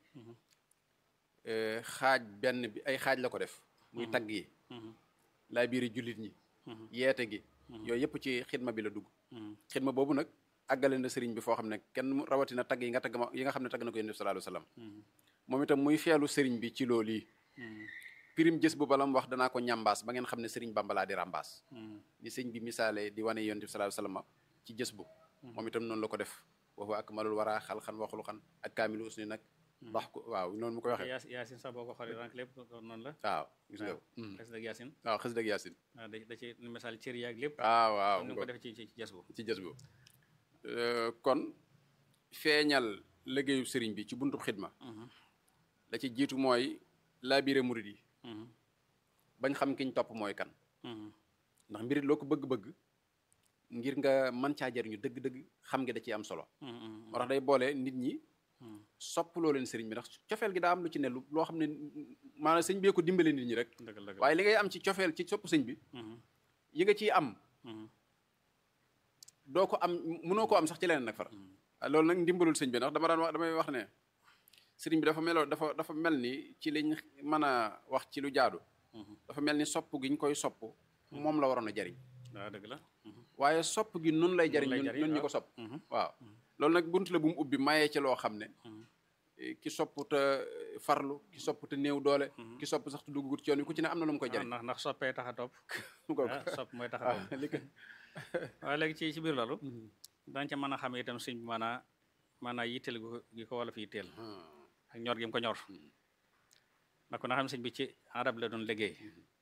xaaj benn bi ay xaaj la ko def muy tagg yi laa biiri jullit ñi yeete gi yooyu yëpp ci xidma bi la dugg xidma boobu nag àggale na sëriñ bi foo xam ne kenn rawatina tagg yi nga tagg ma yi nga xam ne tagg na ko yonent bi sallallahu alayhi wasallam moom itam muy feelu sëriñ bi ci loolu yi pirim jës bu balam wax danaa ko ñambaas ba ngeen xam ne sëriñ bambalaa di rambaas ni sëñ bi misaale di wane yonent bi sallallahu alayhi wasallam ci jës bu moom itam noonu la ko def waxu ak malul waraa xal xan waxulu xan ak kaamilu usni nag wax ko waaw noonu mu koy waxee yaasin sax boo ko xoolee rank lépp noonu la waaw gis nga xes dëgg yaasin waaw xës dëgg yaasin waaw da da ci misaal cër yaag lépp waaw waaw ni ko def ci ci jës bu ci jës bu kon feeñal liggéeyu sëriñ bi ci buntu xidma la ci jiitu mooy laabire murid yi bañ xam kiñ topp mooy kan ndax mbirit loo ko bëgg-bëgg ngir nga mën caa jariñu dëgg-dëgg xam nga da ciy am solo moo tax day boole nit ñi sopp loo leen sëriñ bi ndax cofeel gi daa am lu ci ne lu loo xam ne maanaam sëñ bee ko dimbale nit ñi rek waaye li ngay am ci cofeel ci sopp sëñ bi yi nga ciy am doo ko am mënoo ko am sax ci leneen nag far loolu nag ndimbalul sëñ bi ndax dama daan wax damay wax ne sëriñ bi dafa meloo dafa dafa mel ni ci liñ mën a wax ci lu jaadu dafa mel ni sopp gi ñu koy sopp moom la waroon a jariñ waaw dëgg la waaye sopp gi nun lay jariñ ñun ñu ko sopp waaw loolu nag bunt la bu mu ubbi mayee ci loo xam ne ki sopp te farlu ki sopp te néew doole ki sopp sax te duggut ci yoon wi ku ci ne am na lu mu koy jariñ ndax ndax soppee tax a topp ko sopp mooy tax a topp waaye léegi ci ci biir loolu dañ ca mën a xam itam sëñ bi maanaa maanaa yitteel gi ko wala fi yitteel ak ñor gi mu ko ñor ndax ko na xam sëñ bi ci arab la doon liggéey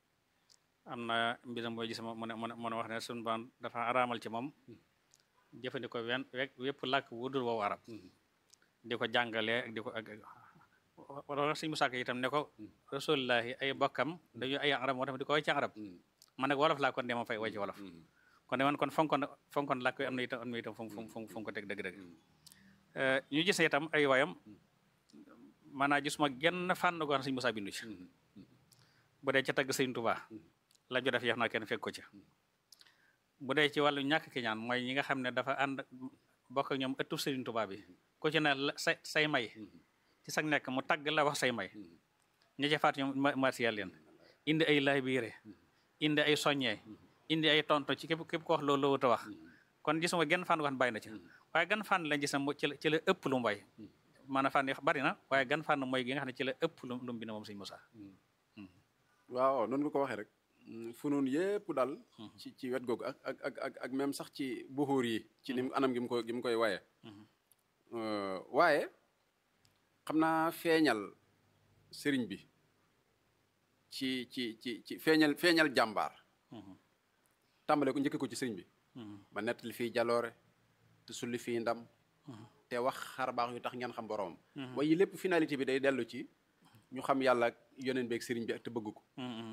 am na mbisam booy gis mu ne mu ne wax ne suñu baan dafa araamal ci moom jëfandikoo wen wépp làkk wudul woowu arab di ko jàngalee ak di ko ak wala sëñ Musaa Ka itam ne ko rasulillahi ay bokkam dañu ay arab moo tax di ko way ci arab man nag wolof laa kon de ma fay way ci wolof kon de man kon fonkoon fonkoon làkk am na itam am na itam fu mu fu mu ko teg dëgg-dëgg ñu gis ne itam ay wayam maanaa gis ma genn fànn goo xam sëñ Musaa bindu ci bu dee ca tagg sëñ Tuubaa la jo def yeex naa kenn fekk ko ci bu dee ci wàllu ñàkk ki ñaan mooy ñi nga xam ne dafa ànd bokk ak ñoom ëttub sëriñ Tuubaa bi ku ci ne say say may ci sag nekk mu tagg la wax say may ña ca faat ñoom martial leen indi ay laay biire indi ay soññee indi ay tonto ci képp képp ko wax loolu loo wax kon gisuma genn fànn goo xam bàyyi na ci waaye gan fànn lañ gis na ci la ci la ëpp lu mu bay maanaam fànn yi bari na waaye gan fànn mooy gi nga xam ne ci la ëpp lu lu mu bind moom sëñ Musaa waaw noonu nga ko waxee rek fu noonu yépp daal ci ci wet googu ak ak ak ak ak même sax ci buxuur yi ci nim anam gi mu ko gi mu koy waye waaye xam naa feeñal sëriñ bi ci ci ci ci feeñal feeñal jàmbaar tàmbale ko njëkke ko ci sëriñ bi ba nettali fii jaloore te sulli fii ndam te wax xar baax yu tax ngeen xam boroomam waaye lépp finalité bi day dellu ci ñu xam yàlla ak yoneen beeg sëriñ bi ak te bëgg ko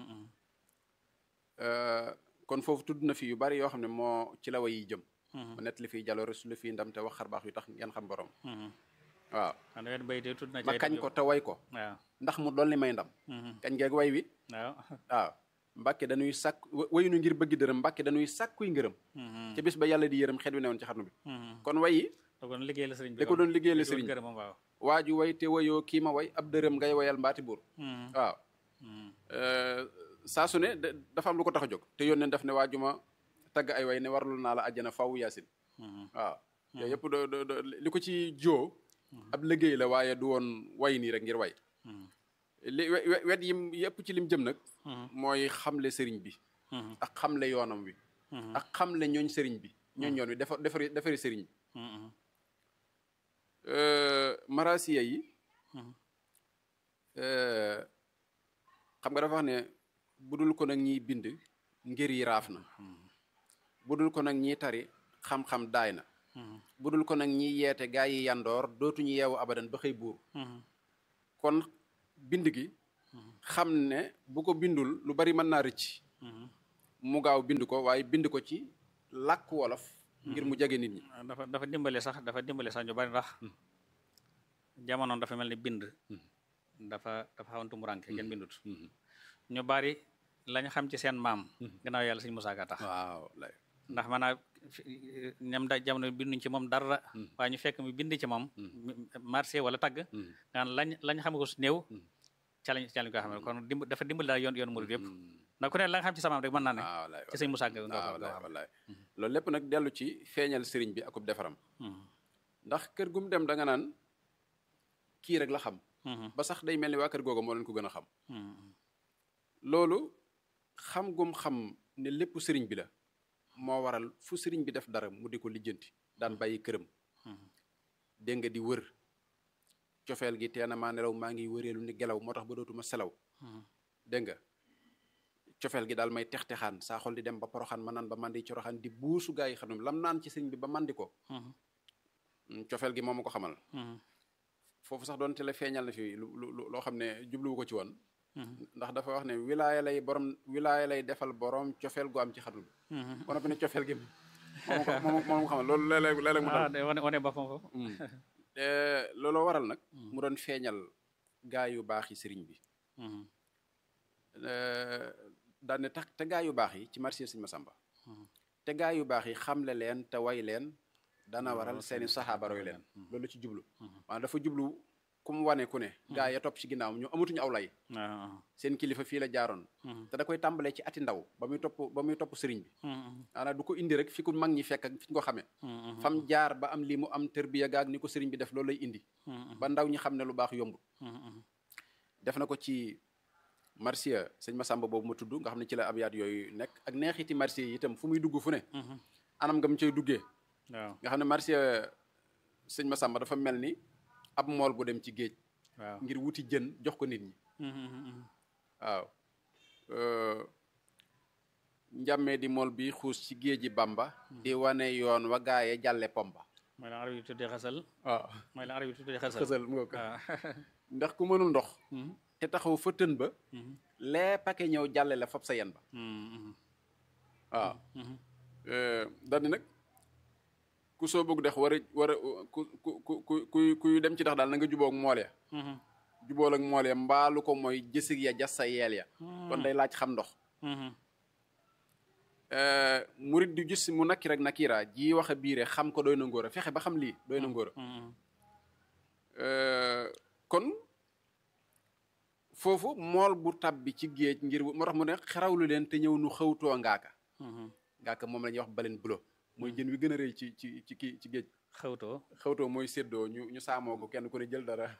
kon foofu tudd na fi yu bari yoo xam ne moo ci la way yi jëm ba nettali fii jaloore sulli fii ndam te wax xar baax yu tax ngeen xam boroom waaw ma kañ ko te way ko ndax mu dolli may ndam kañ geeg way wi waaw waaw mbàkke dañuy sàkk wayunu ngir bëgg dërëm mbàkke dañuy sàkkuy ngërëm ca bis ba yàlla di yërëm xet wi newoon ci xarnu bi kon way yi da ko doon liggéey la sëriñ bi da ko doon liggéey la sëriñ bi waaw waaju way te wayoo kii ma way ab dërëm ngay wayal mbaati buur waaw saa su ne dafa am lu ko tax a jóg te yónneen daf ne waaju ma tagg ay way ne warlu naa la àjjana faw yaasin waaw yooyu yëpp do do li ko ci joo ab liggéey la waaye du woon way nii rek ngir way li wet yim yëpp ci lim jëm nag mooy xamle sëriñ bi ak xamle yoonam wi ak xamle ñooñ sëriñ bi ñooñ yoon wi defar defari defari sëriñ bi marasiya yi xam nga dafa wax ne budul ko nag ñiy bind ngir yi raaf na budul ko nag ñiy tari xam-xam daay na budul ko nag ñiy yeete gaa yi yandoor dootuñu yeewu abadan ba xëy buur kon bind gi xam ne bu ko bindul lu bari mën naa rëcc mu gaaw bind ko waaye bind ko ci làkk wolof ngir mu jege nit ñi dafa dafa dimbale sax dafa dimbale sax ñu bari ndax jamono dafa mel ni bind dafa dafa xawantu mu ranke kenn bindut ñu bari lañ xam ci seen maam gannaaw yàlla sëñ Musaa Ka tax waaw ndax maanaam ñam da jamono binduñ ci moom dara waaye ñu fekk mu bind ci moom marché wala tagg nga lañ lañ xam ko su néew ca lañ ca lañ ko xam ne kon dimb dafa dimbali daal yoon yoon murid yëpp ndax ku ne la nga xam ci samaam rek mën naa ne ah wallaay ci sëñ Moussa nga nga ah ko wallaay wallaay loolu lépp nag dellu ci feeñal sëriñ bi akub defaram ndax kër gum dem da nga naan kii rek la xam ba sax day mel ni waa kër googu moo leen ko gën a xam loolu xam gum xam ne lépp sëriñ bi la moo waral fu sëriñ bi def dara mu di ko lijjanti daan bàyyi këram dégg nga di wër cofeel gi teena maa nelaw maa ngi wëreelu ni gelaw moo tax ba dootuma selaw dégg nga cofeel gi daal may tex-texaan saa xol di dem ba poroxaan ma naan ba mandi coroxaan di buusu gaa yi xam lam naan ci sëriñ bi ba mandi ko cofeel gi moo ma ko xamal foofu sax doon te la feeñal na fi lu lu loo xam ne jubluwu ko ci woon ndax dafa wax ne wilaaya lay borom wilaaya lay defal borom cofeel gu am ci xadul ba noppi ne cofeel gi moom ko moom moom ko xamal loolu léeg-léeg léeg-léeg mu ah dal de wane wane boppam foofu looloo waral nag mu doon feeñal gaa yu baax yi sëriñ bi daan ne tax te gaa yu baax yi ci marché sëñ Masamba te gaa yu baax yi xamle leen te way leen dana waral seeni saxaaba roy leen loolu la ci jublu maanaam dafa jublu ku mu wane ku ne gaa ya topp ci ginnaawam ñu amatuñu aw lay waaw seen kilifa fii la jaaroon te da koy tàmbalee ci ati ndaw ba muy topp ba muy topp sëriñ bi maanaam du ko indi rek fi ku mag ñi fekk ak fi ñu ko xamee fam jaar ba am lii mu am tërbiya gaag ni ko sëriñ bi def loolu lay indi ba ndaw ñi xam ne lu baax yombut def na ko ci marsiya sëñ Masamba boobu ma tudd nga xam ne ci la abyaat yooyu nekk ak neexiti marsiya yi itam fu muy dugg fu ne anam nga mu cay duggee waaw nga xam ne marsiya sëñ Masamba dafa mel ni ab mool bu dem ci géej waaw ngir wuti jën jox ko nit ñi waaw njàmmee di mool bi xuus ci géeji Bamba di wane yoon wa gaaye jàlle pomba mooy la arab yi tuddee xasal waaw mooy la arab yi tuddee xasal xësal mu nga ko waaw ndax ku mënul ndox te taxaw fa tën ba lee pake ñëw jàlle la fab sa yen ba waaw daal di nag ku soo bëgg dex war a war a ku ku ku ku kuy dem ci dex daal na nga jubóog mool ya jubóol ak mool ya mbaalu ko mooy jësig ya jas sa yeel ya kon day laaj xam ndox murit du gis mu nakki rek nakira ji wax a biire xam ko doy na ngóor a fexe ba xam lii doy na ngóor a kon foofu mool bu tabbi ci géej ngir moo tax mu ne xerawlu leen te ñëw nu xawtoo ngaaka ngaaka moom la ñuy wax baleen bulo mooy jën wi gën a rëy ci ci ci kii ci géej xawtoo xawtoo mooy séddoo ñu ñu saamoo ko kenn ku ne jël dara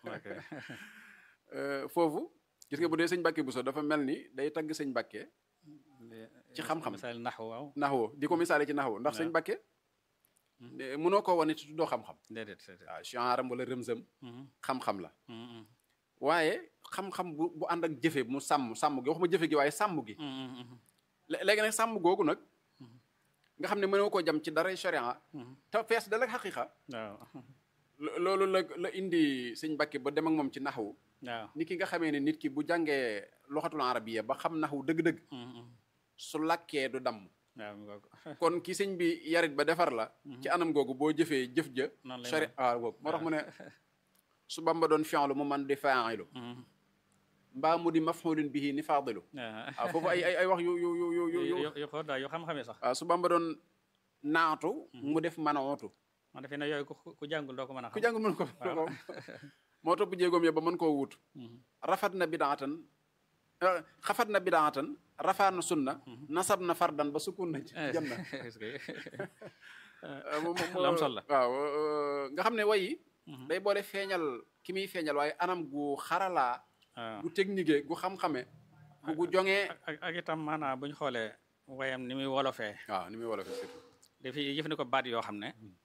foofu gis nga bu dee sëñ Mbàkke Buso dafa mel ni day tagg sëñ Mbàkke ci xam-xam misaal naxu waaw naxwo di ko misaale ci naxwo ndax sëñ Mbàkke mënoo ko wane te tuddoo xam-xam déedéet déedéet waaw chanram wala rëmsëm xam-xam la waaye xam-xam bu bu ànd ak jëfe mu sàmm sàmm gi waxuma jëfe gi waaye sàmm gi léegi nag sàmm googu nag nga xam ne mënoo koo jam ci dara sharia te fees dal ak xaqiqa waaw loolu la la indi sëñ Mbàkke ba dem ak moom ci naxwu waaw ni ki nga xamee ne nit ki bu jàngee loxatul arabiya ba xam naxwu dëgg-dëgg su lakkee du damm waaw mu ngoog kon ki sëñ bi yarit ba defar la ci anam googu boo jëfee jëf ja noonu lay sharia waaw googu moo tax mu ne su Bamba doon fi'lu mu man di fa'ilu mbaa mu di maf'ulun bihi ni faadilu waaw foofu ay ay ay wax yu yu yu yu yu yu yo xool daal yoo xam-xamee sax waaw su Bamba doon naatu mu def manootu man defe ne yooyu ku ku jàngul doo ko mën a ku xam jàngul mën ko ko moo topp jéegoom ya ba mën koo wut rafat na bidaatan xafat na bidaatan rafaa na sunna nasab na fardan ba sukun na ci jëm na est-ce que moom lu am solo la waaw nga xam ne way yi day boole feeñal ki muy feeñal waaye anam gu xaralaa waaw gu technique gu xam-xame gu gu joŋee ak ak itam maanaam bu ñu xoolee wayam ni muy wolofee waaw ni muy wolof surtout dafi jëfandikoo baat yoo xam ne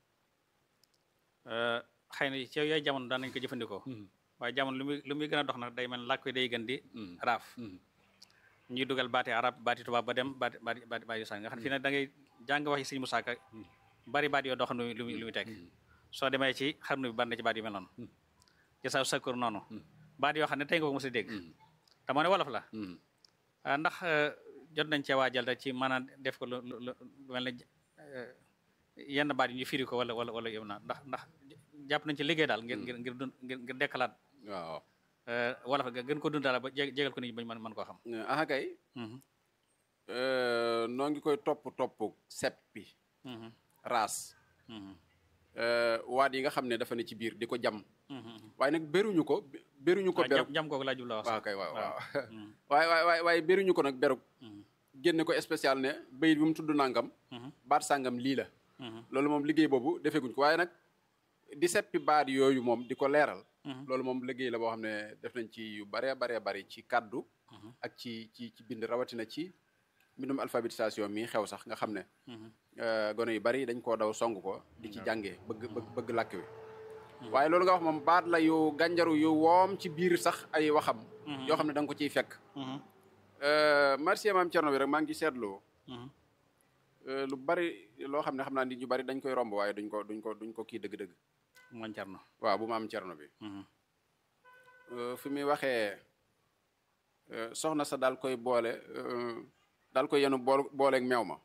xëy na ci yooyu jamono daan nañ ko jëfandikoo waaye jamono lu muy lu muy gën a dox nag day mel làkk wi day gën di raaf ñuy dugal baati arab baati tubaab ba dem baati baati baati baati sàn nga xam ne fii nag da ngay jàng wax yi sëñ Musaa Ka bari baat yoo doo xam ne lu muy lu muy teg soo demee ci xam ne bi bari na ci baat yu mel noonu jasaaw sakkur noonu baat yoo xam ne tey nga ko mos a dégg te moo ne wolof la ah ndax jot nañ cee waajal rek ci maanaam def ko lu lu lu mel ne yenn baat yi ñu firi ko wala wala wala yow naa ndax ndax jàpp nañ ci liggéey daal ngir ngir ngir dund ngir ngir dekkalaat waaw wolof ga gën ko dund daal ba jé- jégal ko nit ñi bañ mën mën koo xam aha kay noo ngi koy topp topp seppi raas Mhm. euh, waat yi nga xam ne dafa ne ci biir di ko jam Mhm. waaye nag beruñu ko beruñu ko waaw berug jam jam kooku laa jublu wax waaw kay waaw waaw Mhm. waaye waaye waaye waaye beruñu ko nag berug Mhm. génne ko spécial ne bayit bi mu tudd nangam Mhm. baat sàngam lii la Mhm. loolu moom liggéey boobu defeeguñ ko waaye nag di seppi baat yooyu moom di ko leeral Mhm. loolu moom liggéey la boo xam ne def nañ ci yu baree baree bari ci kàddu Mhm. ak ci ci ci bind rawatina ci mbindum alphabétisation mi xew sax nga xam ne Mhm. euh, gone yu bari dañ koo daw song ko di ci jàngee bëgg bëgg bëgg làkk wi waaye loolu nga wax moom baat la yu gànjaru yu woom ci biir sax ay waxam yoo xam ne da nga ko ciy fekk Mhm. Euh, merci maam Thierno bi rek maa ngi seetlu Mhm. euh, lu bari loo xam ne xam naa nit ñu bari dañ koy romb waaye duñ ko duñ ko duñ ko kii dëgg-dëgg man Cerno waaw bu maam Thierno bi Mhm. Euh, fi muy waxee euh, soxna sa daal koy boole euh, daal koy yenu bool booleeg meew ma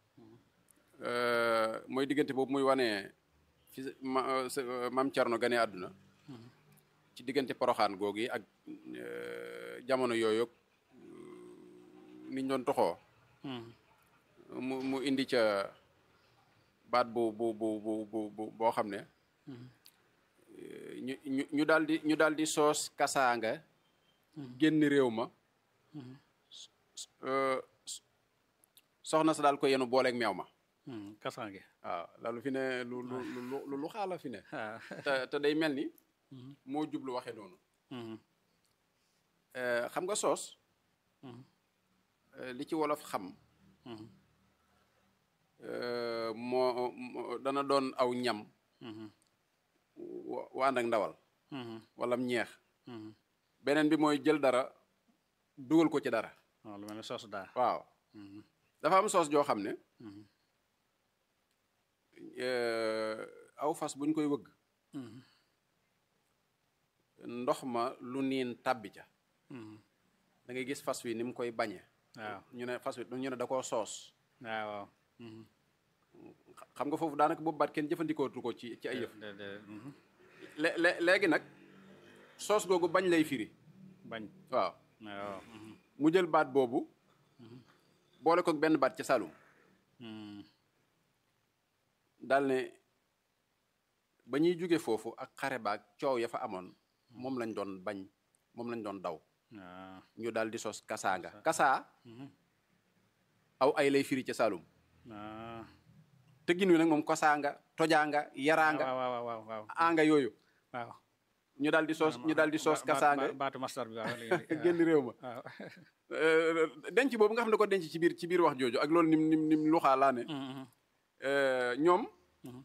Euh, mooy diggante boobu muy wane fi ma euh, sa- euh, maam Thierno gane àdduna ci diggante poroxaan googu yi ak euh, jamono yooyu niñ doon toxoo Mhm. mu mu indi ca baat bu bu bu bu bu bu boo xam ne euh, ñu ñu ñu daal di ñu daal di soos kasaanga génn réew ma euh, soxna sa daal ko yenu booleeg meew ma Mhm. kasaange waaw loolu fi ne lu lu lu lu lu xaala fi ne ah te te day mel ni moo jublu waxe noonu Mhm. Euh, xam nga soos Mhm. euh, li ci wolof xam Mhm. euh, moo moo- dana doon aw ñam Mhm. wa wa ànd ak ndawal Mhm. wala ñeex Mhm. beneen bi mooy jël dara dugal ko ci dara waaw lu mel ne soos daa waaw Mhm. dafa am soos joo xam ne Mhm. euh, aw fas buñ koy wëgg Mhm. ndox ma lu niin tàbbi ca Mhm. da ngay gis fas wi ni mu koy bañe waaw ñu ne fas wi ñu ne da koo soos waaw waaw Mhm. xam nga foofu daanaka boobu baat kenn jëfandikootu ko ci ci ay yëf de de mhm. lé- lé- léegi nag soos googu bañ lay firi bañ waaw waaw mhm. mu jël baat boobu boole ko benn baat ca Saalum Mhm. daal ne ba ñuy jóge foofu ak xare baag coow ya fa amoon moom lañ doon bañ moom lañ doon daw waaw ñu daal di sos kasaanga kasaa Mhm. aw ay lay firi ca Saalum waaw tëggin wi nag moom kosaanga tojaanga yaraanga waaw waaw waaw waaw anga yooyu waaw ñu daal di soos ñu daal di soos Ba- ba- kasaanga ba- baatu mastar bi waaw léegi génn réew ma waaw Euh, denc boobu nga xam ne ko denc ci biir ci biir wax jooju ak loolu nim nim nim luxaa laa ne Mhm. euh, ñoom Mhm.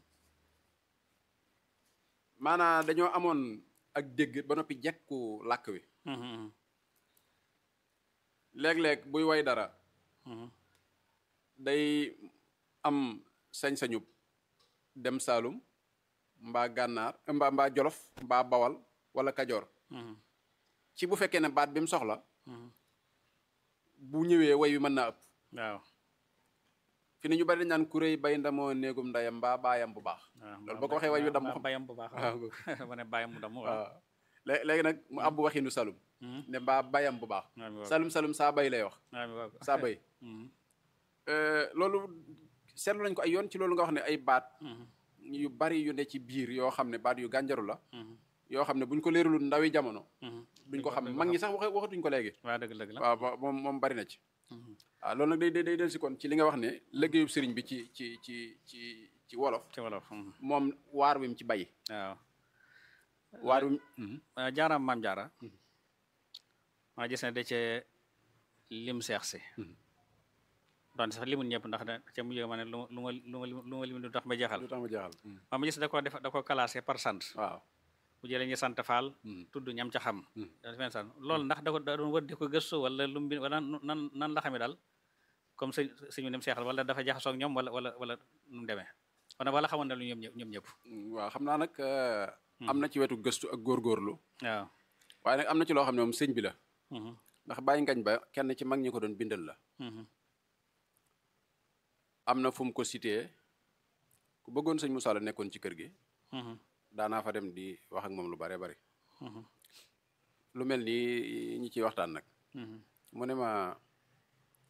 maanaa dañoo amoon ak dégg ba noppi jekku làkk wi Mhm. léeg-léeg buy way dara Mhm. day am sañ-sañub dem Saalum mbaa gànnaar mbaa mbaa jolof mbaa bawal wala kajoor Mhm. ci bu fekkee ne baat bi mu soxla Mhm. bu ñëwee way wi mën naa ëpp waaw fi ne ñu bari dañ naan kuréy bay ndamoo néegum ndayam mbaa baayam bu baax waaw loolu boo ko waxee way wi damm xam bayam bu baax waaw ma ne bayam mu damm waaw waaw lé- léegi nag mu abbu waxinu Saalum Mhm. ne mbaa bayam bu baax waaw mi waaw Saalum Saalum saa bay lay wax waaw mi waaw saa bay Mhm. Euh, loolu seetlu nañ ko ay yoon ci loolu nga wax ne ay baat Mhm. yu bari yu ne ci biir yoo xam ne baat yu gànjaru la Mhm. yoo xam ne buñ ko leeralul ndawi jamono Mhm. duñ ko xam mag ñi sax waxe waxatuñ ko léegi waaw dëgg dëgg la waaw ba- moom moom bari na ci Mhm. waaw loolu nag day day day del si kon ci li nga wax ne liggéeyub sëriñ bi ci ci ci ci ci wolof ci wolof mhm. moom waar wi mu ci bay waaw waar wi mu Uh, jaaraam maam jaara maa gis ne da cee lim seex si doon sax limul ñëpp ndax da ca mujj ma ne lu ma lu ma lu ma lu ma lim du tax ma jeexal lu tax ma jeexal maa ma gis da ko def da ko classé par sant waaw bu jëlee ñu sant faal tudd ñam ca xam da fen sant loolu ndax da ko da doon wër di ko gëstu wala lu mu bind wala nan nan la xamee daal comme sëñ sëñu dem seexal wala dafa jaxasoo ak ñoom wala wala wala nu mu demee wala wala xamoon na lu ñoom ñëpp ñoom ñëpp waaw xam naa nag euh, am na ci wetu gëstu ak góorgóorlu waaw waaye nag am na ci loo xam ne moom sëñ bi la Mhm, ndax bàyyi ngañ ba kenn ci mag ñi ko doon bindal la mhm, am na fu mu ko cité ku bëggoon sëñ Moussa la nekkoon ci kër gi mhm, daanaa fa dem di wax ak moom lu bare bari mhm, lu mel ni ñi ciy waxtaan nag mhm, mu ne ma